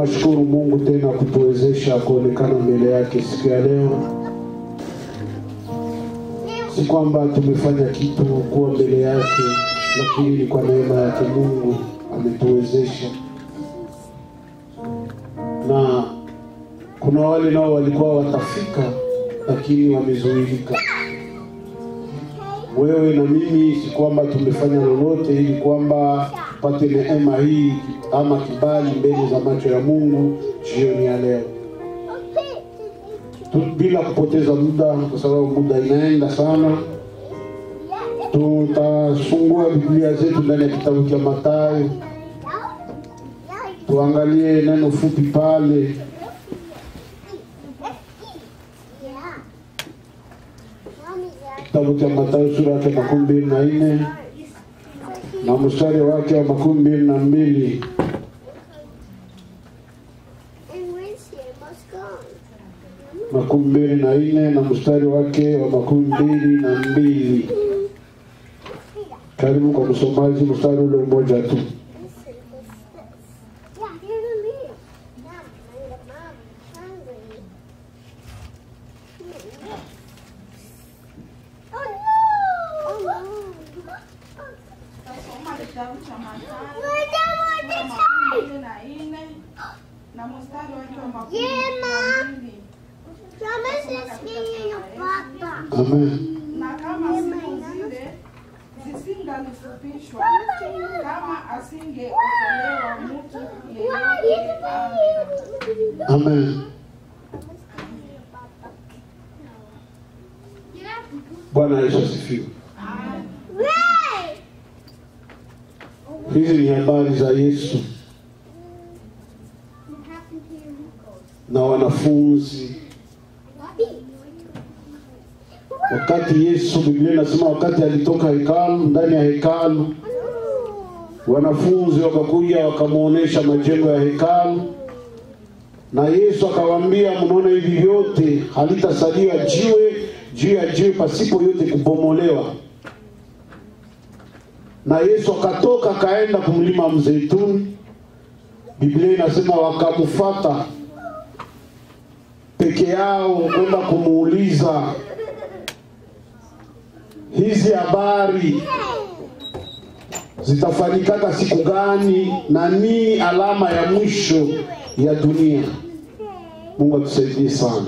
Tunashukuru Mungu tena kutuwezesha kuonekana mbele yake siku ya leo. Si kwamba tumefanya kitu kuwa mbele yake, lakini ni kwa neema yake Mungu ametuwezesha. Na kuna wale nao walikuwa watafika, lakini wamezuilika. Wewe na mimi, si kwamba tumefanya lolote ili kwamba tupate neema hii ama kibali mbele za macho ya Mungu jioni ya leo tu, bila kupoteza muda, kwa sababu muda inaenda sana. Tutafungua Biblia zetu ndani ya kitabu cha Mathayo, tuangalie neno fupi pale kitabu cha Mathayo sura yake makumi mbili na nne na mstari wake wa makumi mbili na mbili makumi mbili na nne na mstari wake wa makumi mbili na mbili Karibu kwa msomaji, mstari ule mmoja tu. Tasoma kitabu cha Mathayo sura makumi mbili na nne na mstari wake wa makumi mbili na mbili. Amen. Na kama siku zile zisingalifupishwa, kama asingeokolewa mtu yeyote, amen. Amen. Bwana Yesu asifiwe. Hizi ni habari za Yesu na wanafunzi. Wakati Yesu, Biblia inasema wakati alitoka hekalu, ndani ya hekalu, wanafunzi wakakuja wakamwonyesha majengo ya hekalu, na Yesu akawaambia, mnaona hivi vyote halitasalia jiwe juu ya jiwe pasipo yote kubomolewa. Na Yesu akatoka akaenda kumlima Mzeituni. Biblia inasema wakamfuata peke yao kwenda kumuuliza hizi habari zitafanyikaka siku gani na nini alama ya mwisho ya dunia. Mungu atusaidie sana.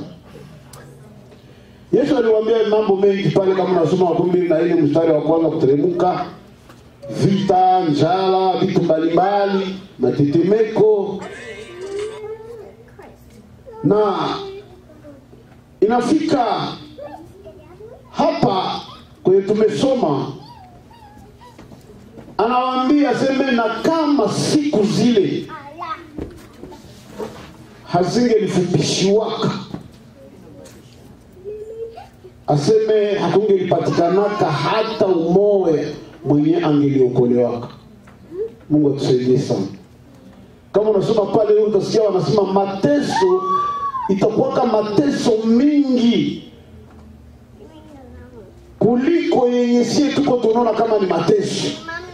Yesu aliwaambia mambo mengi pale, kama unasoma makumi mbili na nne mstari wa kwanza kuteremka, vita, njala, vitu mbalimbali, matetemeko na inafika hapa kwenye tumesoma, anawaambia seme, na kama siku zile hazingelifupishiwaka aseme hakungelipatikana hata umoya mwenye angeliokolewaka. Mungu atusaidie sana. Kama unasoma pale utasikia wanasema mateso itakuwaka mateso mingi kuliko yenye sie tuko tunaona kama ni mateso.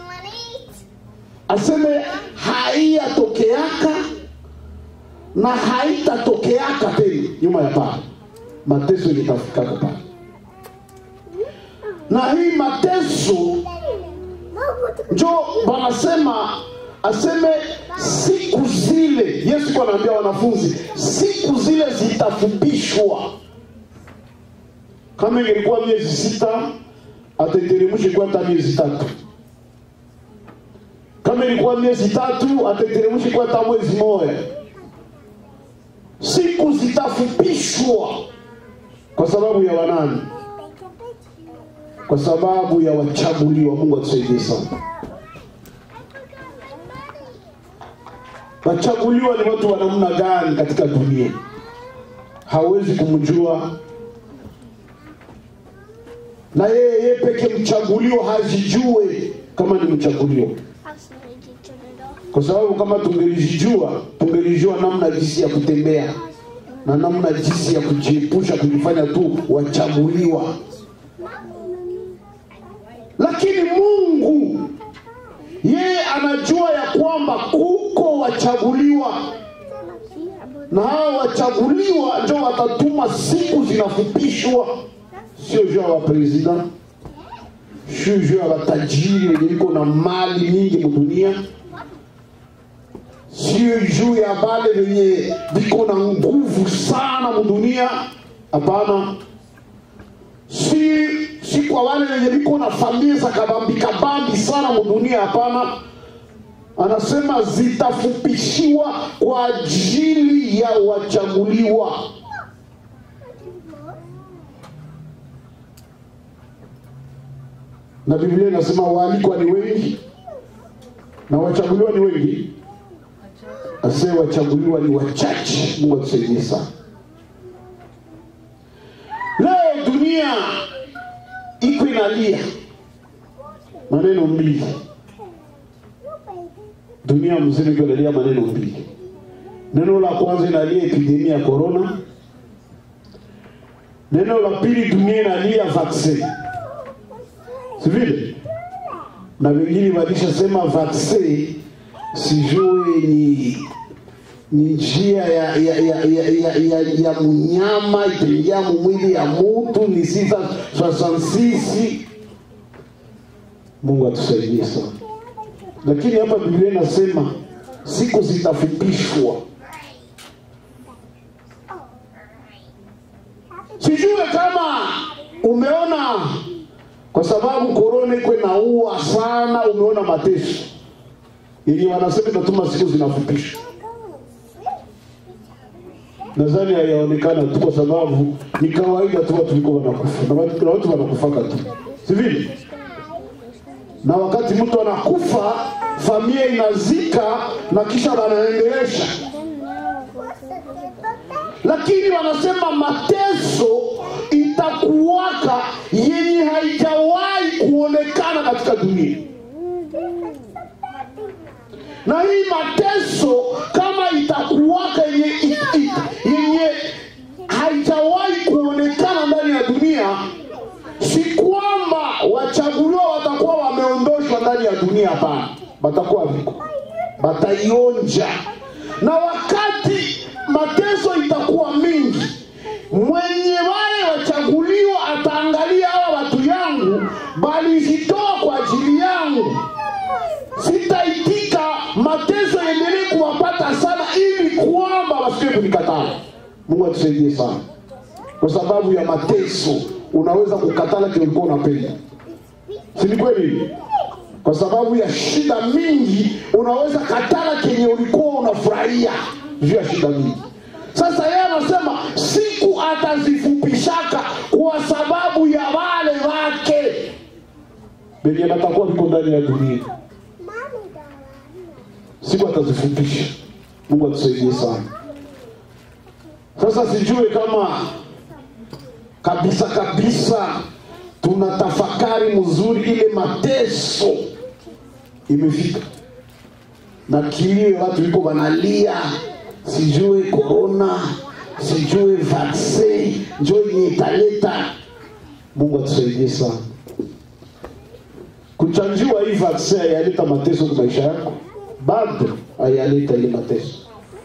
Aseme haiyatokeaka na haitatokeaka tena nyuma ya pale, mateso ilitafikaka pale na hii mateso njo wanasema aseme siku zile yesu kwa anaambia wanafunzi siku zile zitafupishwa kama ingelikuwa miezi sita ateteremshe kwa hata miezi tatu kama ilikuwa miezi tatu ateteremshe kwa hata mwezi moja siku zitafupishwa kwa sababu ya wanani kwa sababu ya wachaguliwa. Mungu atusaidie sana. Wachaguliwa ni watu wa namna gani katika dunia? Hawezi kumjua na yeye yeye peke mchaguliwa hajijue kama ni mchaguliwa, kwa sababu kama tungelijijua tungelijua namna jinsi ya kutembea na namna jinsi ya kujiepusha kujifanya tu wachaguliwa lakini Mungu yeye anajua ya kwamba kuko wachaguliwa na hao wachaguliwa ndio watatuma siku zinafupishwa sio juu ya wapresident sio juu ya watajiri wenye iko na mali nyingi mudunia sio juu ya wale wenye viko na nguvu sana mudunia hapana si, si kwa wale wenye viko na familia za kabambi kabambi sana mudunia hapana anasema zitafupishiwa kwa ajili ya wachaguliwa na biblia inasema waalikwa ni wengi na wachaguliwa ni wengi ase wachaguliwa ni wachache mungu atusaidie sana leo dunia iko inalia maneno mbili dunia mzima iko inalia maneno mbili neno la kwanza inalia epidemia ya corona neno la pili dunia inalia vaccin si vile na wengine walishasema vaccin sijue ni ni njia ya ya ya ya, ya, ya, ya mnyama itaingia mwili ya mutu ni sita soixante mungu atusaidie sana lakini hapa biblia inasema siku zitafupishwa sijue kama umeona kwa sababu korona iko inaua sana umeona mateso yenye wanasema inatuma siku zinafupishwa nadhani hayaonekana tu kwa sababu ni kawaida tu watu liko wanakufa na watu, na watu wanakufaka tu si vile na wakati mtu anakufa familia inazika na kisha wanaendelesha lakini wanasema mateso itakuwaka yenye haijawahi kuonekana katika dunia na hii mateso kama itakuwaka yenye, it- it- yenye haijawahi kuonekana ndani ya dunia si kwamba wachaguliwa watakuwa wameondoshwa ndani ya dunia hapana watakuwa viko wataionja na wakati mateso itakuwa mingi mwenye wale wachaguliwa ataangalia hawa watu yangu balijitoa kwa ajili yangu sitaitika mateso endelee kuwapata sana ili kwamba wasikie kunikataa mungu atusaidie sana kwa sababu ya mateso unaweza kukatala kile ulikuwa unapenda si ni kweli kwa sababu ya shida mingi unaweza katala kenye ulikuwa unafurahia juu ya shida mingi sasa yeye anasema siku atazifupishaka kwa sababu ya wale wake benye batakuwa viko ndani ya dunia siku atazifupisha mungu atusaidie sana sasa sijue kama kabisa kabisa tuna tafakari mzuri ile mateso imefika na kilio watu iko wanalia sijue korona sijue vaksin njo yenye italeta mungu atusaidie sana kuchanjiwa hii vaksin hayaleta mateso kwa maisha yako bado hayaleta ile mateso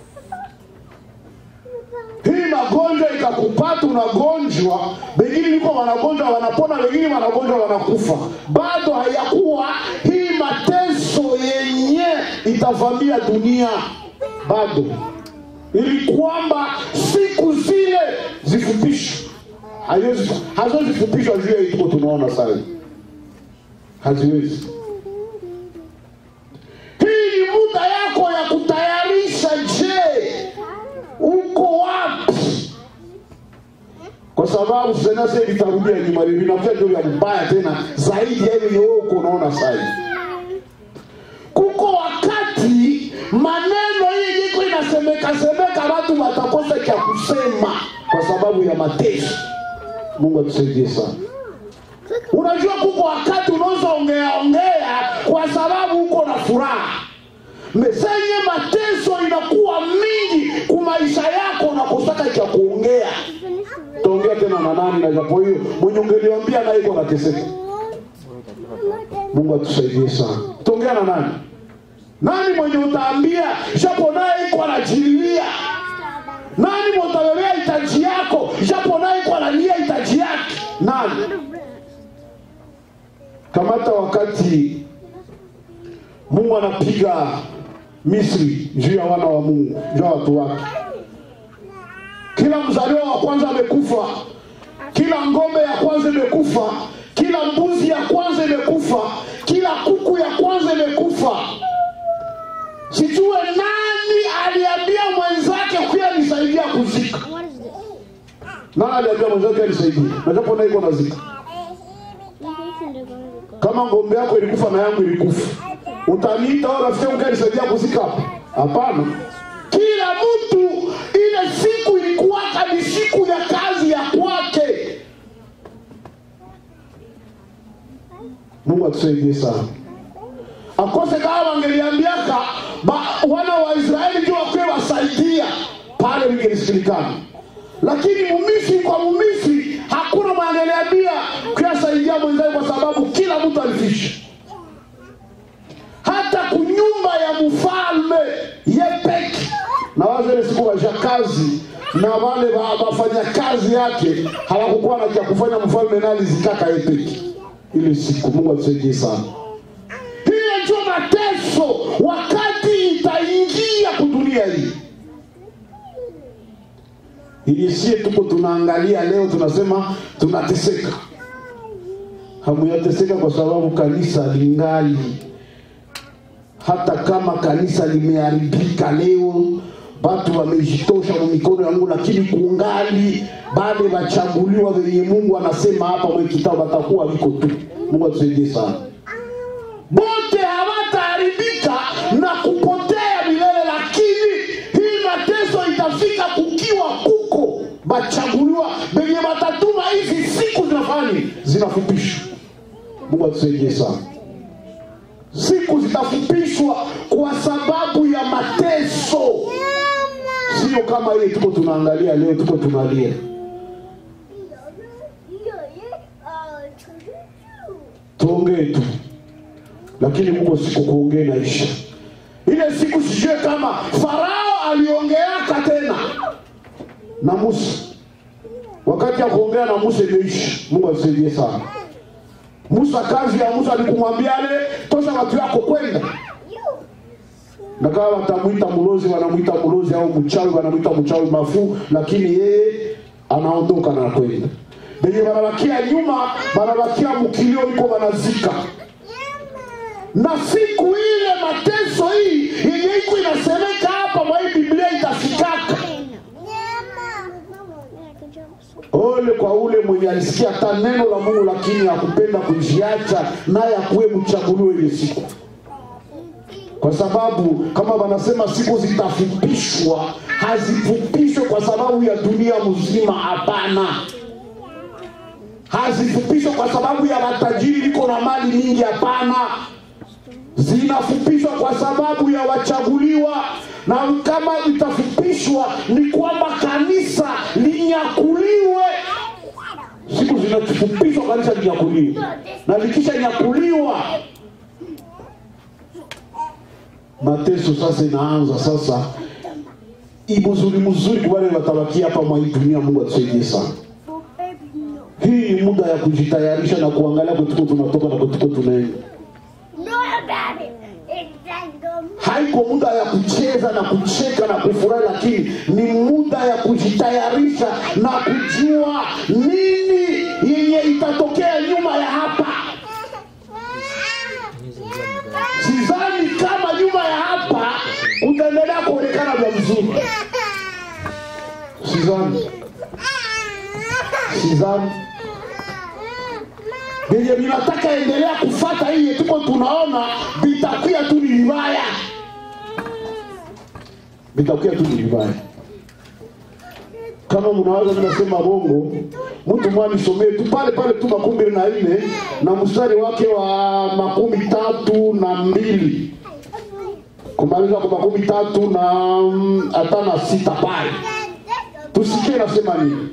hii magonjwa ikakupata unagonjwa wengine liko wanagonjwa wanapona wengine wanagonjwa wanakufa bado hayakuwa hii mateso yenye itavamia dunia bado ili kwamba siku zile zifupishwe Haziwezi- hazozifupishwa juu ya hii tuko tunaona sasa haziwezi hii ni muda yako ya kutayarisha je uko wapi kwa sababu senasa litarudia nyuma vinakuja ndio vya mbaya tena zaidi ya ile wewe uko unaona sasa kuko wakati maneno hii iko inasemeka semeka watu watakosa cha kusema kwa sababu ya mateso mungu atusaidie sana unajua kuko wakati unaweza ongea ongea kwa sababu uko na furaha mesenye mateso inakuwa mingi ku maisha yako unakosaka cha kuongea taongea tena na nani na japo hiyo mwenye ungeliambia naye iko nateseka mungu atusaidie sana taongea na nani nani mwenye utaambia japo naye iko anajililia nani mwatolelea hitaji yako japo naye kwa analia hitaji yake nani kamata wakati mungu anapiga misri juu ya wana wa mungu juu ya watu wake kila mzaliwa wa kwanza amekufa kila ngombe ya kwanza imekufa kila mbuzi ya kwanza imekufa kila kuku ya kwanza imekufa sijue nani aliambia mwenzake kuya nisaidia kuzika What is this? nani aliambia mwenzake alisaidia najapo na iko nazika kama ngombe yako ilikufa na yangu ilikufa utaniita au rafiki yangu kanisaidia kuzika hapa hapana kila mtu ile siku ilikuwaka ni siku ya kazi ya kwake mungu atusaidie sana akose kama wangeliambiaka ba- wana wa israeli ndio wakuwe wasaidia pale lingelisikilikana lakini mumisri kwa mumisri hakuna mwangeliambia kuyasaidia mwenzake kwa sababu kila mtu alifisha hata kunyumba ya mfalme yepeki na wazele siku washakazi na wale wa- wafanyakazi yake hawakukuwa na cha kufanya mfalme naye alizikaka yepeki ile siku mungu atusaidie sana hiyo ndio mateso wakati itaingia kudunia hii ili sie tuko tunaangalia leo tunasema tunateseka hamuyateseka kwa sababu kanisa lingali hata kama kanisa limeharibika leo watu wamejitosha mu mikono ya mungu lakini kungali bale wachaguliwa wenye mungu anasema hapa mwe kitabu watakuwa viko tu mungu atusaidie sana bote hawataharibika na kupotea milele lakini hii mateso itafika kukiwa kuko bachaguliwa benye batatuma hizi siku zinafani zinafupishwa mungu atusaidie sana siku zitafupishwa kwa sababu ya mateso sio kama ile tuko tunaangalia leo tuko tunalia tuongee tu lakini mungu siku kuongee naisha ile siku sijue kama farao aliongeaka tena na musa wakati ya kuongea na musa imeisha mungu atusaidie sana musa kazi ya musa alikumwambia ale tosha watu yako kwenda na kama watamwita mlozi wanamwita mlozi au mchawi wanamwita mchawi mafuu lakini yeye anaondoka na kwenda benye wanabakia nyuma wanabakia mkilio iko wanazika na siku ile mateso hii yenye iko inasemeka hapa mwa hii biblia itafikaka ole kwa ule mwenye alisikia hata neno la mungu lakini hakupenda kujiacha naye akuwe mchaguliwe ile siku kwa sababu kama wanasema siku zitafupishwa hazifupishwe kwa sababu ya dunia mzima hapana hazifupishwe kwa sababu ya matajiri liko na mali nyingi hapana zinafupishwa kwa sababu ya wachaguliwa na kama itafupishwa ni kwamba kanisa linyakuliwe siku zinafupishwa kanisa linyakuliwe na likisha nyakuliwa mateso sasa inaanza sasa imuzuri mzuri kwa wale watabakia hapa mwa hii dunia mungu atusaidie sana hii ni muda ya kujitayarisha na kuangalia kwetuko tunatoka na kwetuko tunaenda haiko muda ya kucheza na kucheka na kufurahi lakini ni muda ya kujitayarisha na kujua nini yenye itatokea nyuma ya hapa sidhani kama nyuma ya hapa utaendelea kuonekana vya mzuri sidhani sidhani vyenye vinataka endelea kufata hii tuko tunaona vitakuya tu ni vibaya vitakuya tu ni vibaya kama mnaweza mnasema bongo mtu mwanisomee tu pale pale tu makumi mbili na nne na mstari wake wa makumi tatu na mbili kumaliza kwa makumi tatu na mm, hata na sita pale tusikie nasema nini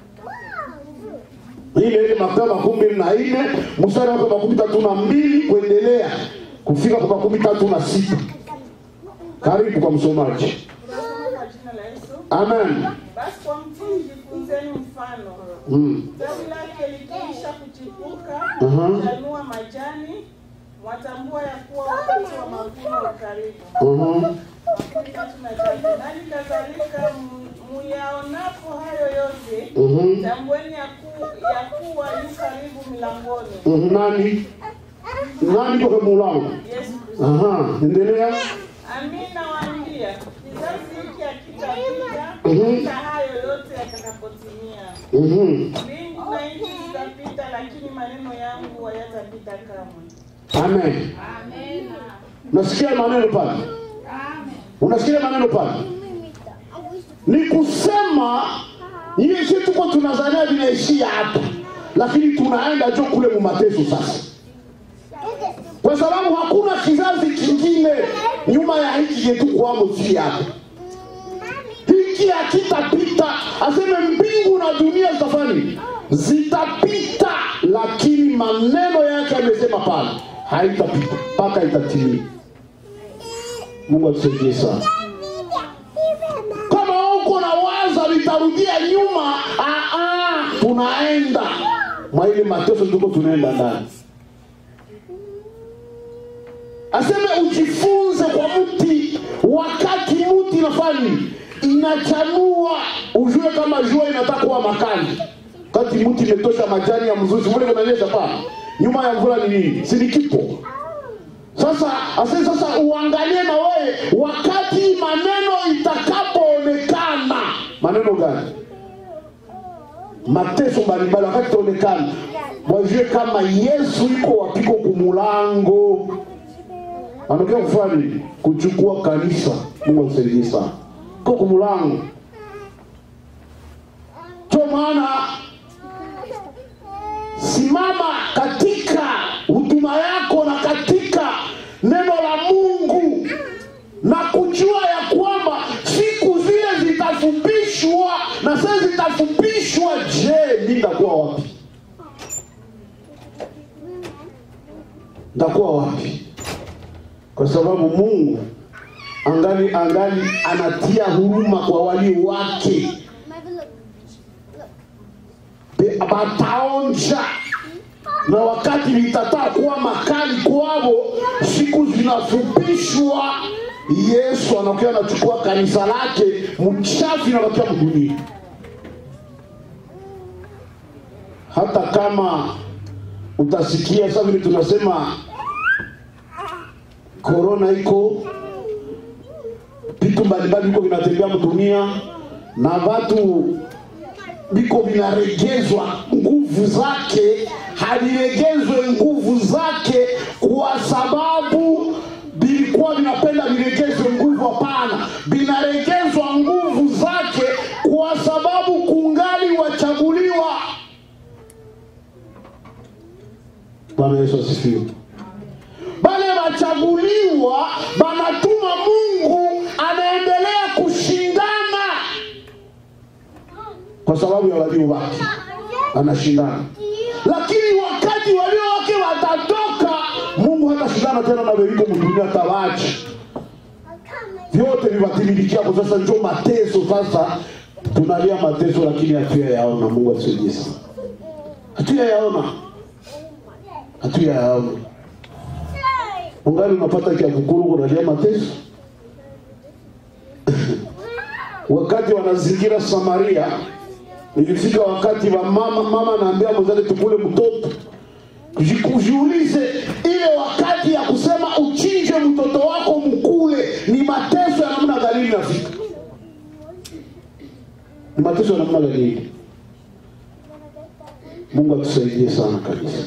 ile ile Mathayo makumi mbili na nne mstari wake makumi tatu na mbili kuendelea kufika kwa makumi tatu na sita karibu kwa msomaji Amen. Basi kwa mtini jifunzeni mfano. Mm. Tawi lake likiisha kuchipuka, Mhm. chanua majani, watambua ya kuwa wakati wa mavuno ukaribu. Mhm. Makumi tatu na tatu. Nani kadhalika m- muyaonapo hayo yote, Mhm. tambueni ya ku- ya kuwa yu karibu milangoni. Mhm. Nani? Nani kwa mulango? Yesu Kristo. Aha, endelea. Amina nawaambia, kizazi hiki hakitapita Mhm. hata hayo yote yatakapotimia. Mhm. Mbingu na nchi zitapita, lakini maneno yangu hayatapita kamwe. Amen. Amen. Nasikia maneno pale. Amen. Unasikia maneno pale? Ni kusema hiyo si tuko tunazania vinaishia hapa, lakini tunaenda jo kule mumateso sasa, kwa sababu hakuna kizazi kingine nyuma ya hiki yetu kwamo si hapa. Hiki hakitapita, aseme mbingu na dunia zitafani zitapita, lakini maneno yake amesema pale haitapita mpaka itatimia. Mungu atusaidie sana. Kama uko na waza litarudia nyuma, ah, ah, tunaenda mwa ile mateso tuko tunaenda ndani. Aseme ujifunze kwa mti, wakati mti inafanya inachanua, ujue kama jua inataka kuwa makali. Wakati mti imetosha majani ya mzuzi, mule kunanyesha pa nyuma ya mvula ni nini? Si ni kipo sasa ase sasa uangalie na wewe wakati maneno itakapoonekana maneno gani mateso mbalimbali wakati itaonekana wajue kama yesu iko wapiko kumulango anatokea kufanya nini kuchukua kanisa mungu atusaidie sana iko kumulango ndio maana simama katika huduma yako na katika neno la mungu na kujua ya kwamba siku zile zitafupishwa na sasa zitafupishwa je mi ndakuwa wapi ndakuwa wapi kwa sababu mungu angali angali anatia huruma kwa walio wake Be- bataonja na wakati litataa kuwa makali kwao siku zinafupishwa yesu anakuwa anachukua kanisa lake mchafu inabakia mdunia hata kama utasikia sasa vile tunasema korona iko vitu mbalimbali viko vinatembea mdunia na watu viko vinaregezwa nguvu zake haliregezwe nguvu zake kwa sababu vilikuwa vinapenda viregezwe nguvu hapana vinaregezwa nguvu zake kwa sababu kungali wachaguliwa bwana yesu asifiwe bale wachaguliwa banatuma mungu anaendelea kushindana kwa sababu ya walio wake anashindana lakini wakati walio wake watatoka mungu hatashindana tena na veliko mdunia tawachi vyote viwatimilikiako sasa njo mateso sasa tunalia mateso lakini hatuya yaona mungu atusaidie sana hatuya yaona hatuya yaona ungali unapata kiakukuru kunalia mateso wakati wanazingira samaria ilifika wakati wa mama mama anaambia mwenzake tukule mtoto Ji- ujiulize ile wakati ya kusema uchinje mtoto wako mkule ni mateso ya namna gani nafika ni mateso ya namna gani mungu atusaidie sana kabisa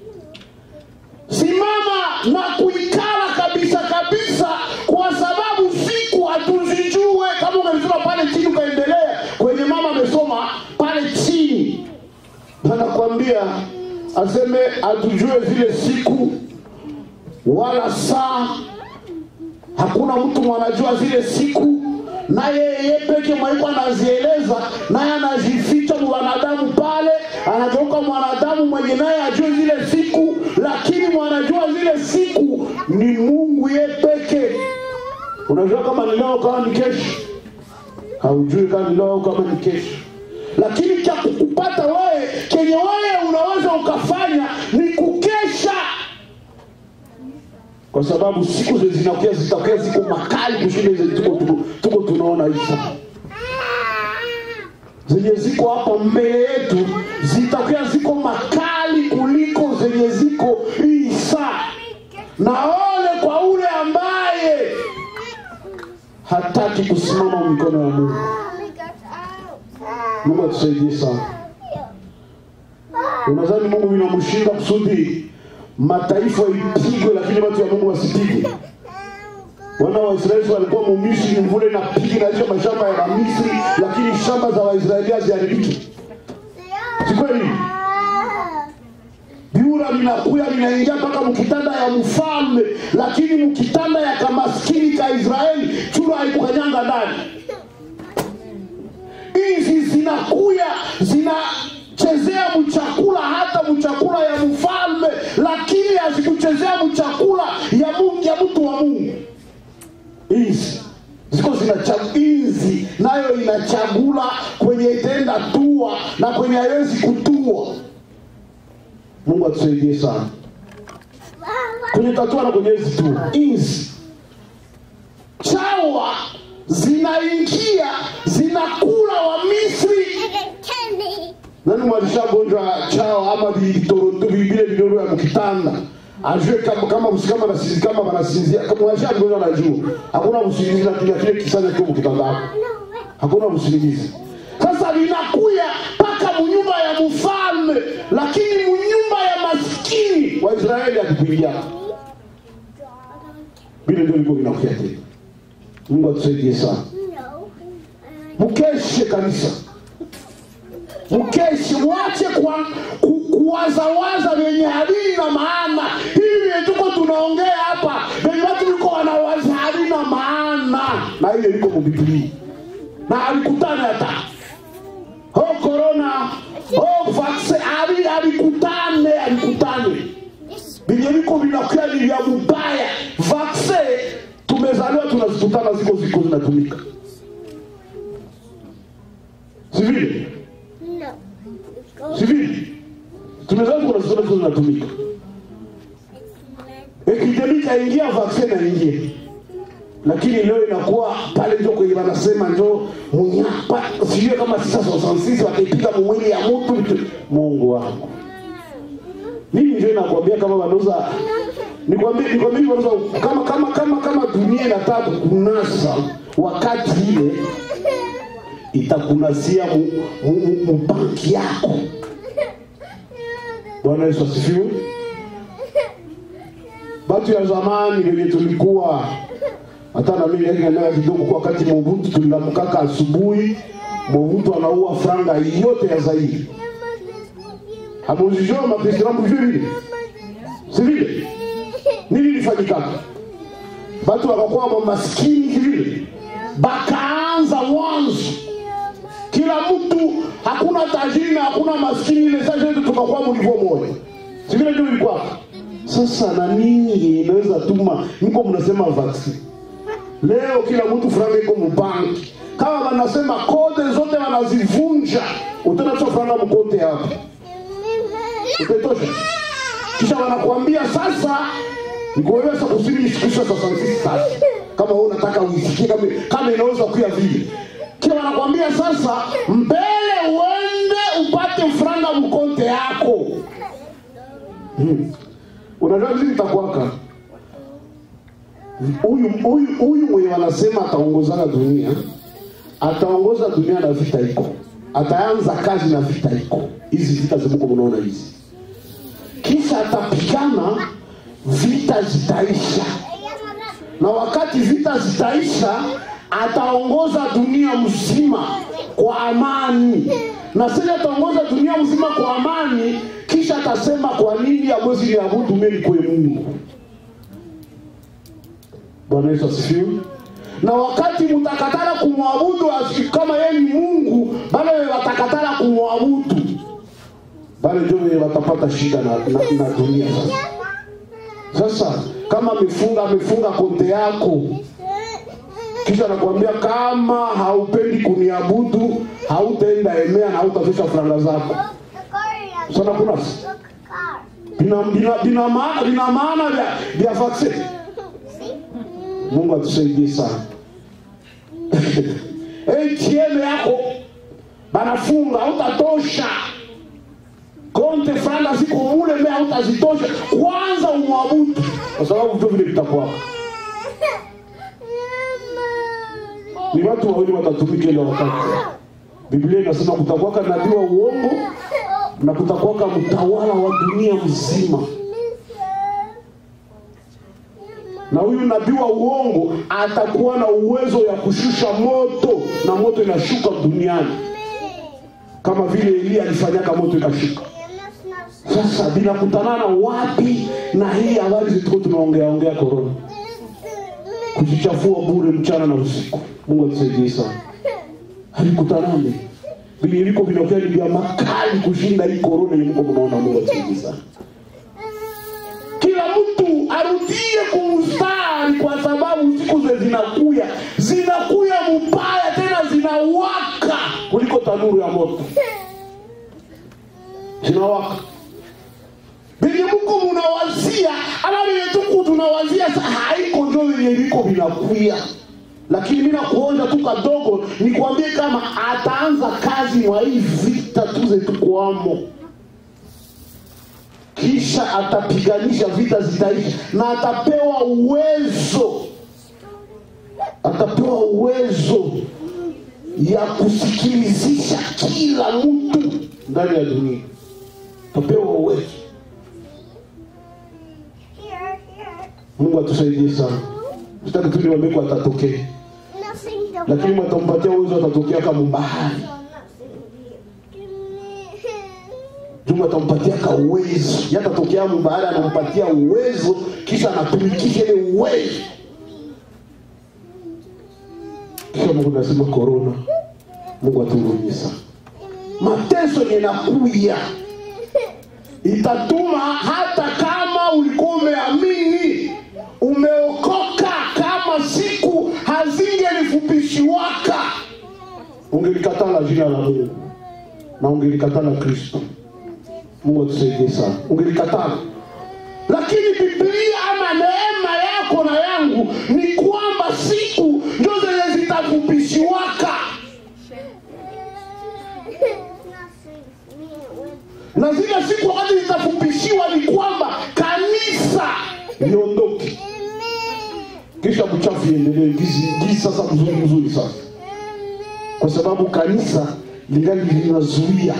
simama na kuikala kabisa kabisa kwa sababu siku hatuzijue kama umesoma pale chini ukaendelea kwenye mama amesoma pale chini anakwambia aseme hatujue zile siku wala saa hakuna mtu mwanajua zile siku naye yeye peke mwaiko anazieleza naye anazificha mwanadamu pale anageuka mwanadamu mwenye naye ajue zile siku lakini mwanajua zile siku ni mungu ye peke unajua kama ni leo kama ni kesho haujui kama ni leo au kama ni kesho lakini cha kukupata wewe kenye wewe unaweza ukafanya ni kukesha kwa sababu siku zi- zinakuja zitakuwa ziko makali kushinda hizo tuko, tuko, tuko tunaona hivi sasa zenye ziko hapa mbele yetu zitakuwa ziko makali kuliko zenye ziko hii saa na ole kwa ule ambaye hataki kusimama mikono ya mungu mungu atusaidie sana unadhani mungu vinamshinda kusudi mataifa ipigwe lakini watu ya mungu wasipigwe wana wa Israeli walikuwa mumisri mvule na pigi na hizo mashamba ya Misri, lakini shamba za Waisraeli haziharibiki. Si kweli? Biura linakuya linaingia mpaka mkitanda ya mfalme, lakini mkitanda ya kamaskini ka Israeli chura haikukanyanga ndani. Hizi zinakuya zinachezea mchakula hata mchakula ya mfalme, lakini hazikuchezea mchakula ya Mungu ya mtu wa Mungu hizi ziko zinacha- hizi nayo inachagula kwenye itenda tua na kwenye haiwezi kutua mungu atusaidie sana kwenye tatua na kwenye hizi tu hizi chawa zinaingia zinakula wa misri nani mwalishagonjwa chawa ama vitoroto vile vidoro ya mkitanda ajue kama kama kama nasizi kama wanasinzia kama mwalishagonjwa anajua hakuna usingizi na kile kile kisanya kio mkitanda hapo hakuna usingizi sasa linakuya mpaka munyumba ya mfalme lakini munyumba ya maskini wa israeli akikuingia vile ndio liko vinakuya tena mungu atusaidie sana mkeshe kanisa mkeshe mwache kwa, ku, kuwazawaza vyenye halina maana hivi vyenye tuko tunaongea hapa venye watu liko wanawaza halina maana na hiyo iko mubiblia na alikutana hata ho korona ho vaksin ali alikutane alikutane vyenye viko vinakuya ni vya mubaya vaksin tumezaliwa tunazikutana ziko ziko zinatumika si vile si vile tumezaliwa tunazikutana ziko zinatumika epidemi kaingia vaksin naingia lakini leo inakuwa pale njo kwenye wanasema njo munyapa sijue kama sisa sosansisi wataipiga mumwili ya mutu vitu- mungu wangu mimi ndio nakwambia kama wanauza nikwambie nikwambie hivi wanauza kama kama kama kama dunia inataka kunasa wakati ile itakunasia mu, mu, mu, mu banki yako bwana yesu asifiwe batu ya zamani venye tulikuwa hata na mimi naendelea kidogo kwa wakati Mobutu tuliamkaka asubuhi, Mobutu anaua franga yote ya Zaire. Hamuzijua mapresident mjue vile, si vile? Nini ilifanyikaka? Batu wakakuwa mamaskini vile, bakaanza mwanzo kila mtu, hakuna tajiri na hakuna maskini, ile sasa yetu tukakuwa mlivyo moja, si vile ndio ilikuwa. Sasa na nini inaweza tuma niko mnasema vaccine leo kila mtu franga iko mubanki kama wanasema kode zote wanazivunja utenacho franga mkote hapo utetosha kisha wanakuambia sasa nikuweza kusini kisha sasa sisi sasa kama wewe unataka uisikie kama kama inaweza kuya vile kisha wanakuambia sasa mbele uende upate franga mkote yako hmm. unajua vipi itakuwaka huyu huyu huyu mwenye wanasema ataongozana dunia ataongoza dunia na vita iko ataanza kazi na vita iko hizi vita zimuko mnaona hizi kisha atapigana vita zitaisha na wakati vita zitaisha ataongoza dunia mzima kwa amani na sasa ataongoza dunia mzima kwa amani kisha atasema kwa nini amwezi niabudu mimi kwe mungu bwana yesu asifiwe na wakati mtakatala kumwabudu asi- kama yeye ni mungu bale watakatala kumwabudu bale ndio wenye watapata shida na, na, na dunia sasa sasa kama amefunga amefunga konte yako kisha nakwambia kama haupendi kuniabudu hautaenda emea na hautafisha franga zako sana kuna vina, vina, vina, maana, vina maana vya, vya vaccine mungu atusaidie sana atm yako banafunga hautatosha konte franga ziko mule me hautazitosha kwanza umwabudu kwa sababu vito vile vitakwaka ni watu wawili watatumika ile wakati biblia inasema kutakwaka nabii wa uongo na kutakwaka mtawala wa dunia mzima na huyu nabii wa uongo atakuwa na uwezo ya kushusha moto na moto inashuka duniani kama vile eliya alifanyaka moto ikashuka sasa vinakutanana wapi na hii habari zituko tunaongea ongea korona kujichafua bure mchana na usiku mungu atusaidie sana havikutanani vile viko vinakuwa ni vya makali kushinda hii korona yenye mko mnaona mungu atusaidie sana kila mtu arudie kumstari kwa sababu siku ze zinakuya zinakuya mubaya tena zinawaka kuliko tanuru ya moto zinawaka venye mko munawazia ama venye tuku tunawazia sa haiko njo venye viko vinakuya lakini mi nakuonja tu kadogo nikwambie kama ataanza kazi mwa hii vita tuze tukwamo kisha atapiganisha vita zitaisha na atapewa uwezo atapewa uwezo ya kusikilizisha kila mtu ndani ya dunia atapewa uwezo mungu atusaidie sana sitaki tu niwambie kwa atatokea lakini mwatampatia uwezo atatokea kama bahari Mungu atampatia ka uwezo, yatatokea mbahari, anampatia uwezo, kisha anatumikisha ile uwezo. Kisha Mungu nasema korona, Mungu atuhurumie sana. Mateso yanakuya, itatuma hata kama ulikuwa umeamini umeokoka, kama siku hazingelifupishiwaka, ungelikatala jina la Mungu na ungelikatala Kristo. Mungu atusaidie sana. Ungelikatala, lakini Biblia ama neema yako na yangu ni kwamba siku ndio zenye zitafupishiwaka, na zile siku wakati zitafupishiwa ni kwamba kanisa liondoke, kisha mchafu iendelee gizi gizi, sasa mzuri mzuri sasa, kwa sababu kanisa lingali linazuia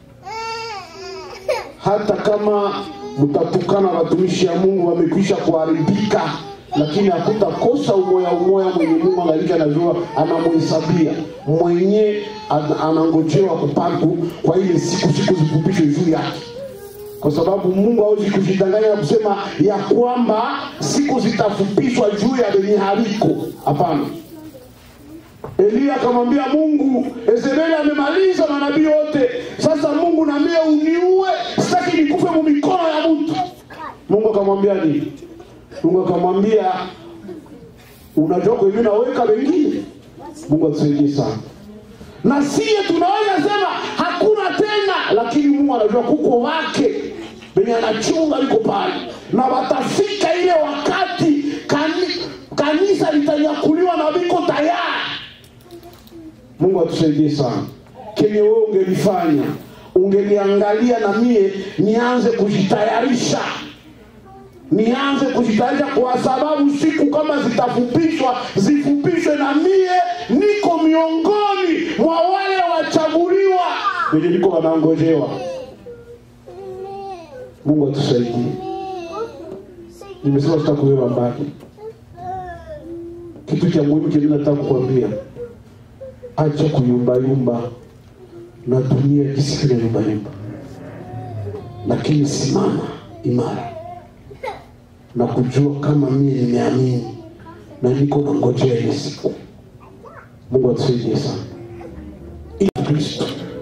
hata kama mtatukana watumishi ya Mungu wamekwisha kuharibika, lakini hakutakosa umoya umoya mwenye Mungu angalika anajua anamuhesabia mwenye an- anangojewa kupatu kwa ile siku siku zifupishwe juu yake, kwa sababu Mungu hawezi kujidanganya na kusema ya kwamba siku zitafupishwa juu ya lenye haliko. Hapana. Eliya akamwambia Mungu, Yezebeli amemaliza manabii wote, sasa Mungu naambia uniue, sitaki nikufe mu mikono ya mtu. Mungu akamwambia nini? Mungu akamwambia unajua kwa hivi naweka wengine. Mungu atusaidie sana. Na siye tunaweza sema hakuna tena, lakini Mungu anajua kuko wake benye anachunga liko pale, na watafika ile wakati kani, kanisa litanyakuliwa na biko tayari mungu atusaidie sana kenye wewe ungelifanya ungeliangalia na mie nianze kujitayarisha nianze kujitayarisha kwa sababu siku kama zitafupishwa zifupishwe na mie niko miongoni mwa wale wachaguliwa wenye niko wanangojewa mungu atusaidie nimesema sitakuwewa mbali kitu cha muhimu kile nataka kukwambia acha kuyumbayumba na dunia isikile yumbayumba lakini simama imara na kujua kama mie nimeamini na niko na ngojea ile siku mungu atusaidie sana ili kristo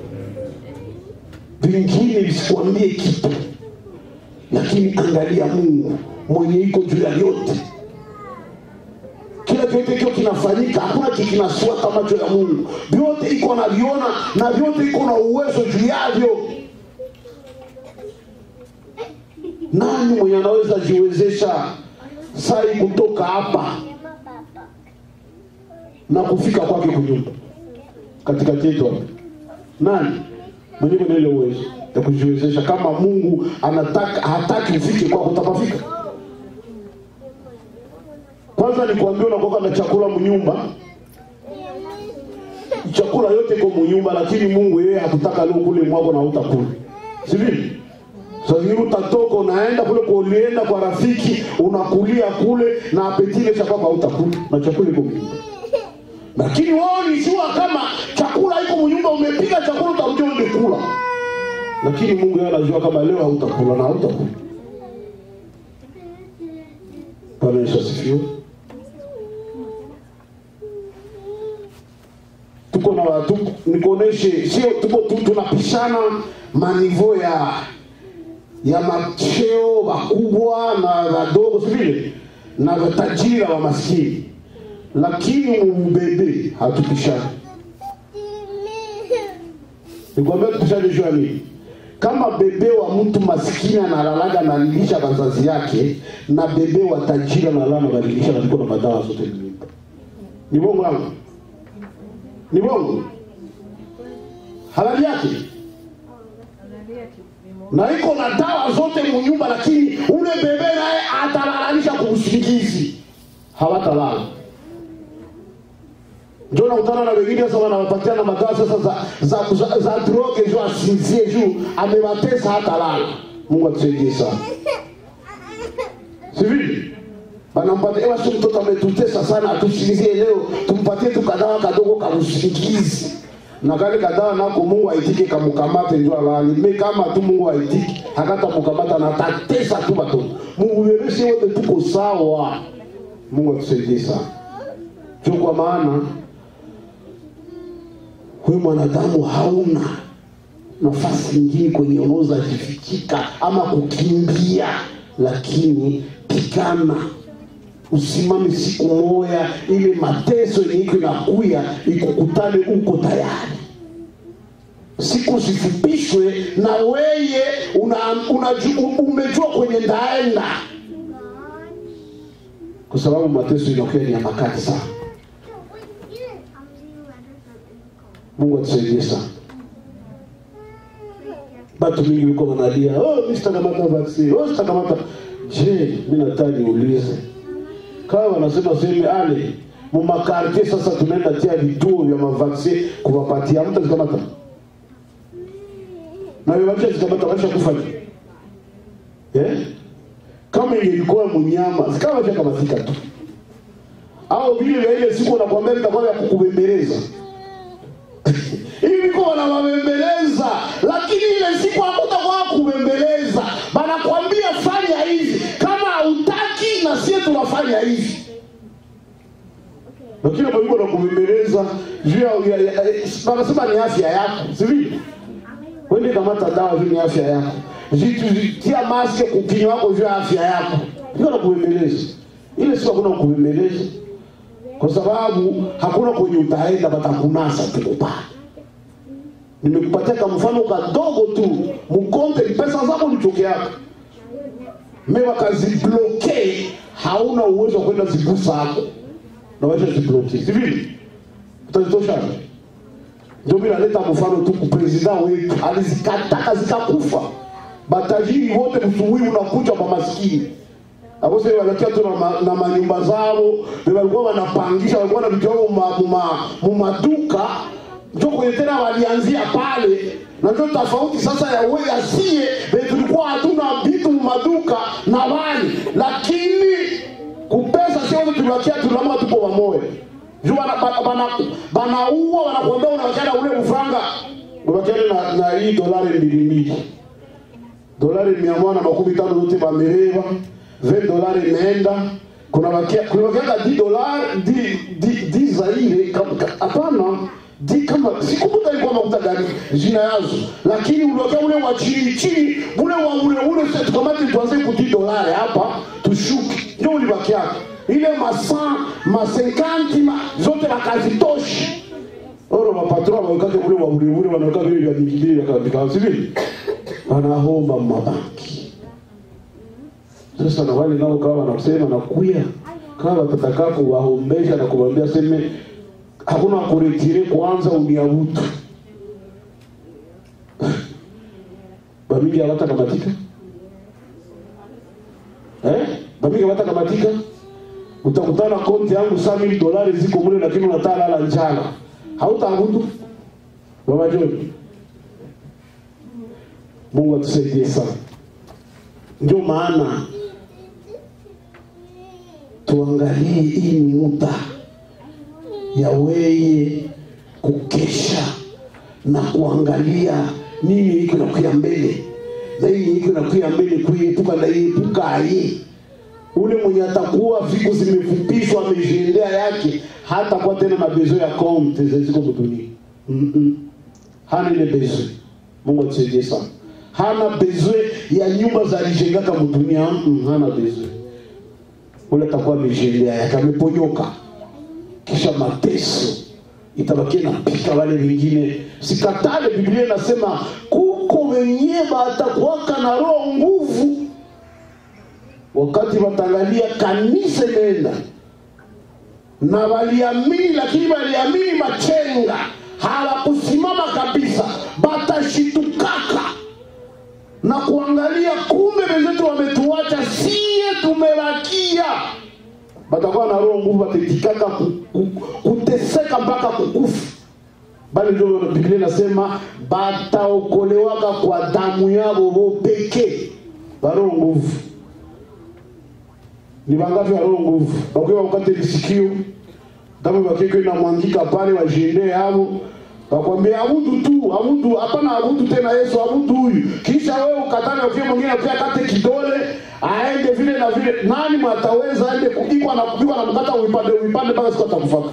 vingine visikuambie kitu lakini angalia mungu mwenye iko juu ya yote kila chote kio kinafanyika hakuna kikinasuata macho ya mungu vyote iko naviona na vyote iko na uwezo juu yavyo nani mwenye anaweza jiwezesha sai kutoka hapa na kufika kwake kunyumba katikati yetu hapa nani mwenye mwenye ile uwezo ya kujiwezesha kama mungu anataka hataki ufike kwako utapafika kwanza nikuambia unakoka na chakula mnyumba chakula yote iko munyumba lakini mungu yeye hakutaka leo kule mwako na utakula sivili sasa hivi utatoka unaenda kule kwa ulienda kwa rafiki unakulia kule na apetile cha kwako hautakula na chakula iko munyumba lakini wao nijua kama chakula iko munyumba umepika chakula utakuja umekula lakini mungu yeye anajua kama leo hautakula na hautakula bwana yesu asifiwe tuko na watu nikuoneshe sio tuko tu tunapishana manivo ya ya macheo wakubwa na wadogo sivile na watajiri na wamaskini lakini mubebe hatupishani nikwambia tupishane juu ya nini kama bebe wa mtu maskini analalaga analilisha wazazi yake na bebe wa tajiri analala anabadilisha na ziko na madawa zote nyumba ni bongo langu ni bongo halali yake na iko na dawa zote munyumba lakini ule bebe naye atalalanisha kuusingizi hawatalala njo nakutana na wengine sasa wanawapatia na madawa sasa za, za, za, za droge juu asinzie juu amewatesa hata lala mungu atusaidie sana sivili banampatia ewa si mtoto ametutesa sana atusinzie leo tumpatie tu kadawa kadogo kamusingizi na kale kadawa nako mungu aitike kamukamate njo alali me kama tu mungu aitike hakata mukamata na tatesa tu batoto muueleshe wote tuko sawa mungu atusaidie sana juu kwa maana wewe mwanadamu hauna nafasi nyingine kwenye unaweza jifichika ama kukimbia lakini pigana usimame siku moya ile mateso yenye iko inakuya ikukutane uko tayari siku zifupishwe na weye una, una, umejua kwenye ndaenda kwa sababu mateso inakuya ni ya makali sana mungu atusaidie sana batu mingi wiko wanalia oh, mi sitakamata vaccine oh, sitakamata je mi nataka niulize kama wanasema seme ale mumakartie sasa tunaenda tia vituo vya mavaccine kuwapatia mtu azikamata na wewacha zikamata waisha kufanya eh? kama ingelikuwa munyama zikawa shakamatika tu au vile vya ile siku nakwambia vitakuwa vya kukubembeleza hivi kwa wanawabembeleza lakini ile siku hakutakuwa kubembeleza banakwambia fanya hivi kama hautaki na sie tunafanya hivi lakini palikuwa na kubembeleza juu ya- ya- ya- wanasema ni afya yako sivili wende kamata dawa juu ni afya yako Jitu- tia maske kukinywa wako juu ya afya yako hiyo na kubembeleza ile siku hakuna kubembeleza kwa sababu hakuna kwenye utaenda batakunasa tukupaa nimekupatia ka mfano kadogo tu mkonte pesa zako lichokeaka me wakazibloke hauna uwezo wa kwenda zigusa hapo na wacha zibloke sivili utazitosha ndio mi naleta mfano tu kupresida wetu alizikataka zikakufa batajiri wote msubuhi unakuja kwa maskini akose walakia tu na, ma, na manyumba zao be walikuwa wanapangisha walikuwa na vitu vyao muma- muma- mumaduka njo kwenye tena walianzia pale na ndio tofauti sasa ya we asie be tulikuwa hatuna vitu mumaduka na wali lakini kupesa sio wote tuliwakia tulamka tupo wamoja juu bana- bana- bana- banaua wanakuambia unawachana ule mfanga unawakiana na, na hii dolari mbili mbili dolari mia moja na makumi tano zote bamereva 20 dolari imeenda kuna wakia kuna wakiaka 10 dolari 10 10 zaire kam- ka- hapana di kama sikumbuka ilikuwa makuta gani jina yazo lakini uliwakia ule wa chini chini ule wa ule ule sasa tukamate tuanze ku 10 dolari hapa tushuke ndio ulibakiaka ile masan masenkanti ma, zote wakazitoshi oro mapatron wawekake kule waburiburi wanaweka vile vya mikibili vya sivili wanahomba mabanki sasa na wale nao kawa wanasema nakuya kama watataka kuwaombesha na kuwaambia seme hakuna kuretire kwanza uniabutu bamingi hawatakamatika eh? bamingi hawatakamatika utakutana konti yangu saa mili dolari ziko mule lakini unatalala njala hautaabudu baba John Mungu atusaidie sana ndio maana tuangalie hii ni muda ya weye kukesha na kuangalia nini iko nakuya mbele na hii iko nakuya mbele kuiepuka na iepuka aye ule mwenye atakuwa viku zimefupishwa amejiendea yake hata kwa tena na bezo ya konte zeziko mudunia Mm-mm. hana ile bezo mungu atusaidie sana hana bezwe ya nyumba za alijengaka mudunia mm, hana bezwe ule atakuwa amejendea yake ameponyoka kisha mateso itabakia napika wale wengine sikatale biblia inasema kuko wenye batakuwaka na roho nguvu wakati watangalia kanisa imeenda na waliamini lakini waliamini machenga hawakusimama kabisa batashitukaka na kuangalia kumbe wenzetu wametuacha sie tumebakia batakuwa na roho nguvu batetikaka ku, ku, kuteseka mpaka kukufa bali ndio biblia inasema bataokolewaka kwa damu yabo bo pekee baroho nguvu ni bangapi ya roho nguvu bakiwa wakati lisikio damu bakiko inamwangika pale wajiendee yabo wakwambia abudu tu abudu hapana abudu tena yesu abudu huyu kisha wewe ukatane ukie mwingine pia kate kidole aende vile na vile nani mwataweza aende kupigwa na kupigwa na mkata uipande uipande mpaka siku atakufaka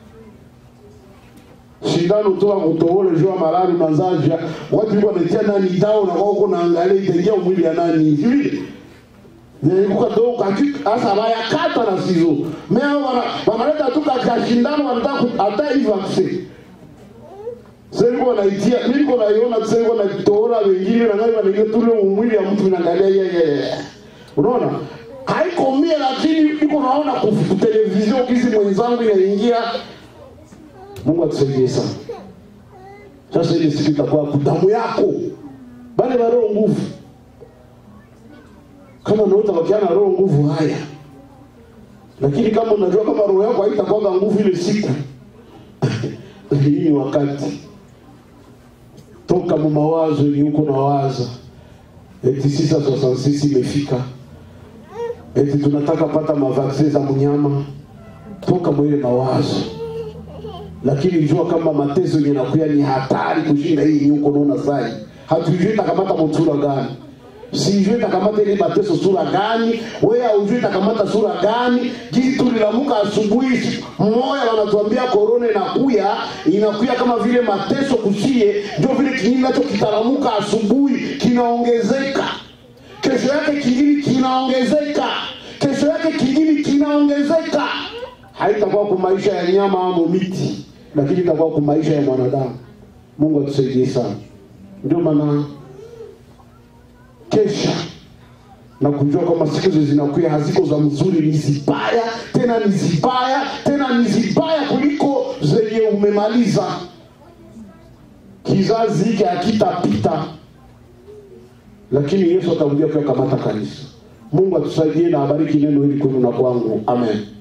shindano toa kutoole jua malali mazaja watu liko netia nani dao na kwa huko naangalia itaingia mwili ya nani hivi nilikuwa ndo kaki asa baya kata na sizo meo wana wanaleta tu katika shindano wanataka hata hivi vaccine sasa niko naitia mimi niko naiona sasa niko naitoona wengine na ngani wanaingia tu ile mwili ya mtu inaangalia yeye unaona haiko mie lakini iko naona ku television kizi mwenzangu inaingia Mungu atusaidie sana sasa ile siku itakuwa damu yako bale ba roho nguvu kama unaweza bakiana roho nguvu haya lakini kama unajua kama roho yako haitakuwa nguvu ile siku hii ni wakati toka mu mawazo yenye uko na waza eti sisa 66 imefika eti tunataka pata mavaksin za mnyama toka mwile mawazo lakini jua kama mateso yenye nakuya ni hatari kushinda hii yenye uko naona sai hatujui takamata mutura gani sijui takamata ile mateso sura gani wewe haujui takamata sura gani jinsi tulilamuka asubuhi mmoja wanatuambia korona inakuya inakuya kama vile mateso kusie ndio vile kinini nacho kitalamuka asubuhi kinaongezeka kesho yake kingine kinaongezeka kesho yake kingine kinaongezeka haitakuwa kwa maisha ya nyama au miti lakini itakuwa kwa maisha ya mwanadamu mungu atusaidie sana ndio maana kesha na kujua kwamba siku hizo zinakuya haziko za mzuri ni zibaya tena ni zibaya tena ni zibaya kuliko zenye umemaliza kizazi hiki hakitapita lakini yesu atarudia kuyakamata kanisa mungu atusaidie na abariki neno hili kwenu na kwangu amen